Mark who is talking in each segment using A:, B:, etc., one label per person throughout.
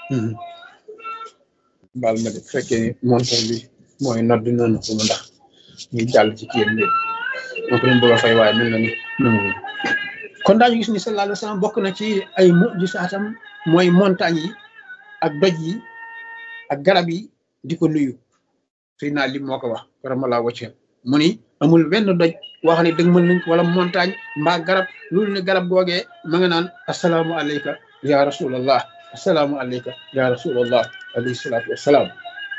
A: baal ma de fekkee ni montor bi mooy nodd noonu ko mu ndax ñu jàll ci kiyam bi moo ko doon bëgg a fay waaye mel na ni nangu kon daañu gis ni sallallahu alayhi wa sallam bokk na ci ay mujisaatam mooy montagne yi ak doj yi ak garab yi di ko nuyu suy naa lim moo ko wax karamalaa wacce mu ni amul benn doj wax ne dëgg mën nañ wala montagne mbaa garab loolu ne garab googee ma nga naan asalaamu aleyka ya rasulallah asalaamu aleyka ya rasulallah alayhi salaatu wassalaam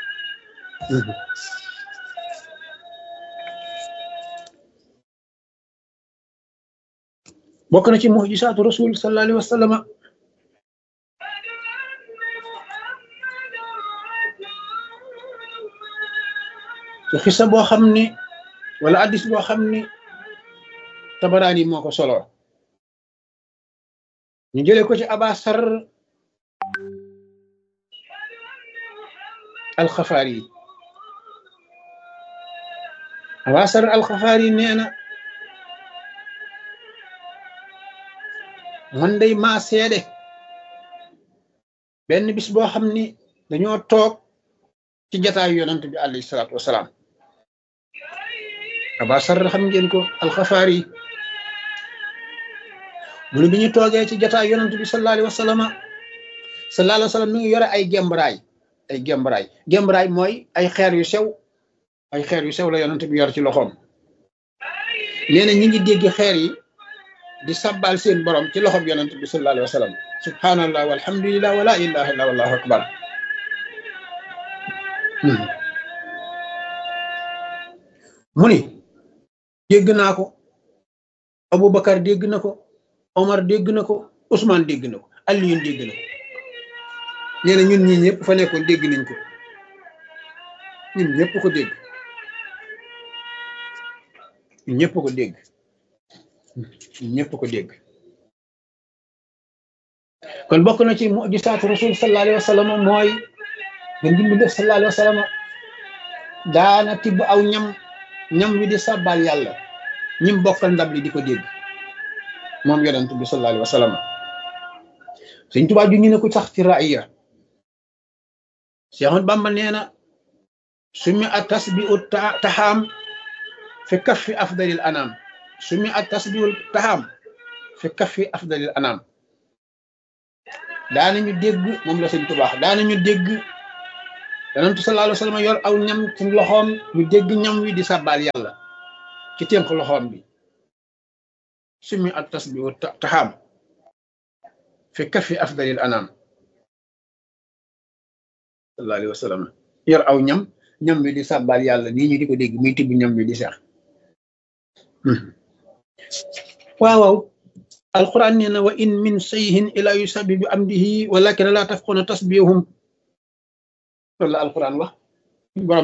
A: bokk na ci mujisaatu rasul sallallahu alayhi wa sallam su xisa boo xam ni wala addis boo xam ni tabaraani moo ko solo ñu jële ko ci abasar alxafaari yi abasar alxafaari yi nee na man day maa seede benn bis boo xam ni dañoo toog ci jataayu yonant bi alayhi salaatu wasalaam abasar xam ngeen ko alxafaari yi mu ne bi ñu toogee ci jataayu yonant bi sallallahu alayhi wa sallam sallallahu alayhi wa sallam mi ngi yore ay gembraay ay gembraay gembraay mooy ay xeer yu sew ay xeer yu sew la yonant bi yor ci loxoom nee na ñi ngi dégg xeer yi di sabbal seen borom ci loxoom yonent bi sallallahu alayhi wa sallam subhanallah walhamdulillah wala ilaha illa wallahu akbar mu ni dégg naa ko Aboubacar dégg na ko Omar dégg na ko Ousmane dégg na ko Alioune dégg na ko nee na ñun ñii ñëpp fa nekkoon dégg nañ ko ñun ñëpp ko dégg ñun ñëpp ko dégg ñëpp ko dégg kon bokk na ci mujisaatu rasul sallallahu alayhi wa sallam mooy nga dimbi def sallallahu alayhi wa sallam daana tibb aw ñam ñam wi di sàbbaal yàlla ñim bokkal ndab li di ko dégg moom yonent bi sallallahu alayhi wa sallam Sëñ Tuubaa ju ñu ne ko sax ci raaya Seexul Bàmba nee na sumi a tasbiu taxaam fi kaffi afdalil anam sumi at tasbihul taxaam fi kaffi afdalil anam daanañu dégg moom la sëñ tubaax daanañu dégg yonentu sallallahu alayhi wa sallam yor aw ñam ci loxoom ñu dégg ñam wi di sàbbaal yàlla ci tënk loxoom bi sumi at tasbihul taxaam fi kaffi afdalil anam sallallahu alayhi wa sallam yor aw ñam ñam wi di sàbbaal yàlla nii ñu di ko dégg muy tibb ñam wi di seex waaw waaw alquran nee na wa in min shay'in ila yusabbihu bi amdihi walakin la tafquna tasbihum loolu la alquran wax borom